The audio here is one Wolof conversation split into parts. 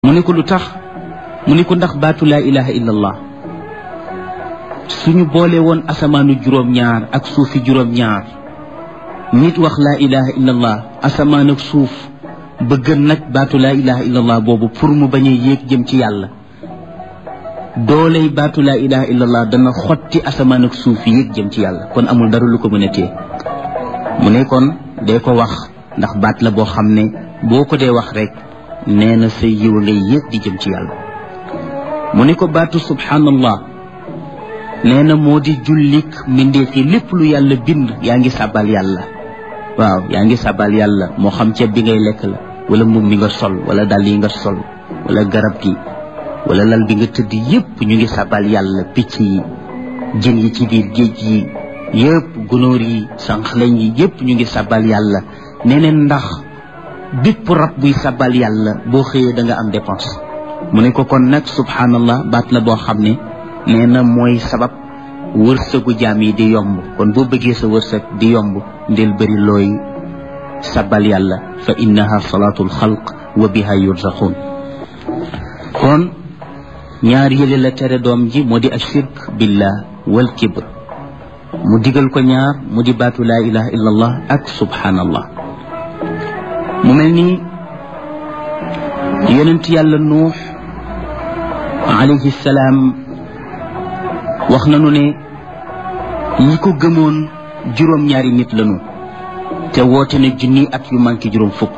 mu ne ko lu tax mu ne ko ndax baatu laa ilaha illa allah suñu boole woon asamaanu juróom-ñaar ak suufi juróom-ñaar nit wax laa ilaha illa allah asamaan ak suuf bëgg nag baatu laa ilaha illa allah boobu pour mu bañ a yéeg jëm ci yàlla dooley baatu laa ilaha illa allah dana xotti asamaan ak suuf yéeg jëm ci yàlla kon amul dara lu ko mën a téye mu ne kon dee ko wax ndax baat la boo xam ne boo ko dee wax rek nee na sa yiw ngay yéeg di jëm ci yàlla mu ne ko baatu subhanallah nee na moo di jullik mbindeef yi lépp lu yàlla bind yaa ngi sàbbal yàlla waaw yaa ngi sàbbal yàlla moo xam ceeb bi ngay lekk la wala mbubb mi nga sol wala dàll yi nga sol wala garab gi wala lal bi nga tëdd yépp ñu ngi sàbbal yàlla picc yi jën yi ci biir géej yi yépp gunóor yi sànqlañ yi yépp ñu ngi sàbbal yàlla nee neen ndax bépp rab buy sàbbal yàlla boo xëyee da nga am dépense mu ne ko kon nag subhanallah baat la boo xam ne nee na mooy sabab wërsëgu jaam yi di yomb kon boo bëggee sa wërsëg di yomb ndel bëri looy sabal yàlla fa innaha salaatul xalq wa biha yurzaqun kon ñaar yële la tere doom ji moo di ashirk billah wal kibr mu digal ko ñaar mu di baatu laa ilaha illa allah ak subhanallah mu mel ni yonent yàlla nuux alayhi salaam wax nañu ne ñi ko gëmoon juróom-ñaari nit lañu te woote na junni at yu manqué juróom fukk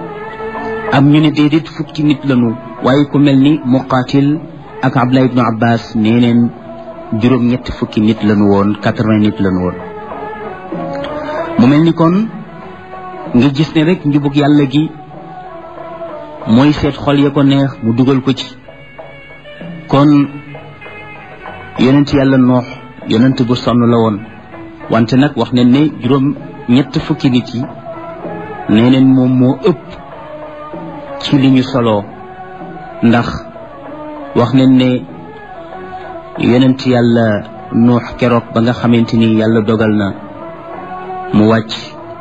am ñu ne déedéet fukki nit lañu waaye ku mel ni muqaatil ak abdullah ibnu abbas nee neen juróom ñetti fukki nit lañu woon quatre-vingt nit lañu woon mu mel ni kon nga gis ne rek njubug yàlla gi mooy seet xol ya ko neex mu dugal ko ci kon yonent yàlla noox yonent bu sonn la woon wante nag wax nañ ne juróom ñett fukki nit yi nee neen moom moo ëpp ci li ñu soloo ndax wax nañ ne yonent yàlla noox keroog ba nga xamante ni yàlla dogal na mu wàcc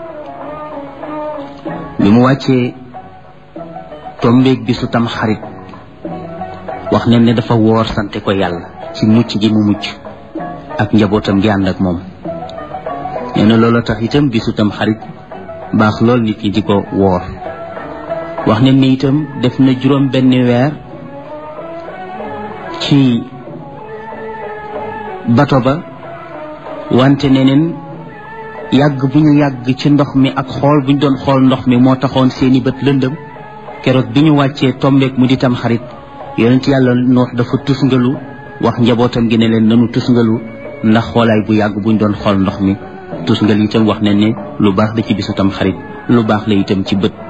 bi mu wàccee tombeeg bi su tam xarit wax nañ ne dafa woor sante ko yàlla ci mucc gi mu mucc ak njabootam gi ànd ak moom nee na loolu tax itam bisu tam xarit baax lool nit ñi di ko woor wax nañ ne itam def na juróom benn weer ci bato ba wante neneen yàgg bu ñu yàgg ci ndox mi ak xool bu ñu doon xool ndox mi moo taxoon seeni bët lëndëm keroog bi ñu wàccee tombeek mu di tam xarit yonent yàlla noox dafa tusngalu wax njabootam gi ne leen nanu tusngalu ndax xoolaay bu yàgg buñ doon xool ndox mi tusngal itam wax ne ne lu baax la ci bisu tam xarit lu baax la itam ci bët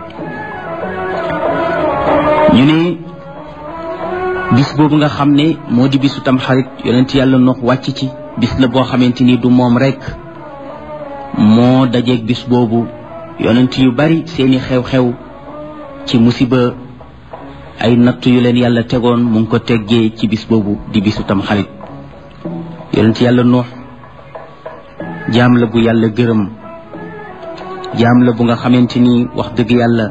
ñu ne bis boobu nga xam ne moo di bisu tam xarit yonent yàlla noox wàcc ci bis la boo xamante ni du moom rek moo dajeeg bis boobu yonent yu bari seeni xew-xew ci musiba ay natt yu leen yàlla tegoon mu ngi ko teggee ci bis boobu di bisu tam xarit yonent yàlla nuux jaam la bu yàlla gërëm jaam la bu nga xamante ni wax dëgg yàlla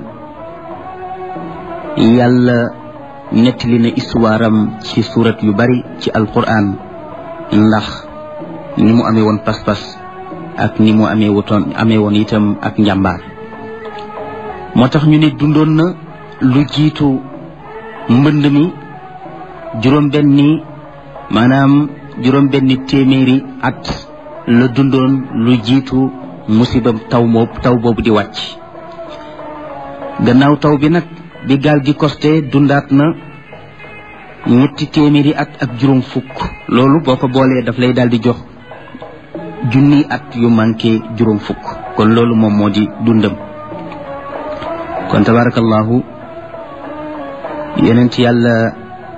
yàlla nettali na histoire am ci surat yu bari ci alquran ndax ni mu amee woon pas-pas ak ni mu amee wutoon amee woon itam ak njàmbaar moo tax ñu ne dundoon na lu jiitu mbënd mi juróom benni maanaam juróom benni téeméeri at la dundoon lu jiitu musiba taw moo taw boobu di wàcc gannaaw taw bi nag bi gaal gi costé dundaat na ñetti téeméeri at ak juróom fukk loolu boo ko boolee daf lay daal di jox junni at yu manqué juróom fukk kon loolu moom moo di dundam kon tabarakallahu yonent yàlla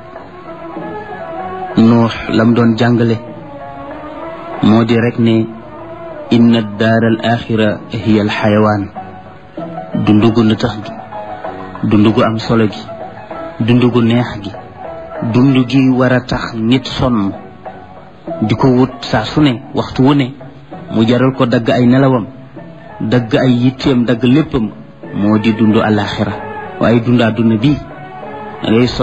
nuux lam doon jàngale moo di rek ne inna daar al axira hiya al xayawaan dundugu na tax dundugu am solo gi dundugu neex gi dund gi war a tax nit sonn di ko wut saa su ne waxtu wu ne mu jaral ko dagg ay nelawam dagg ay yitteem dagg léppam moo di dund alaxira waaye dund àdduna bii da ngay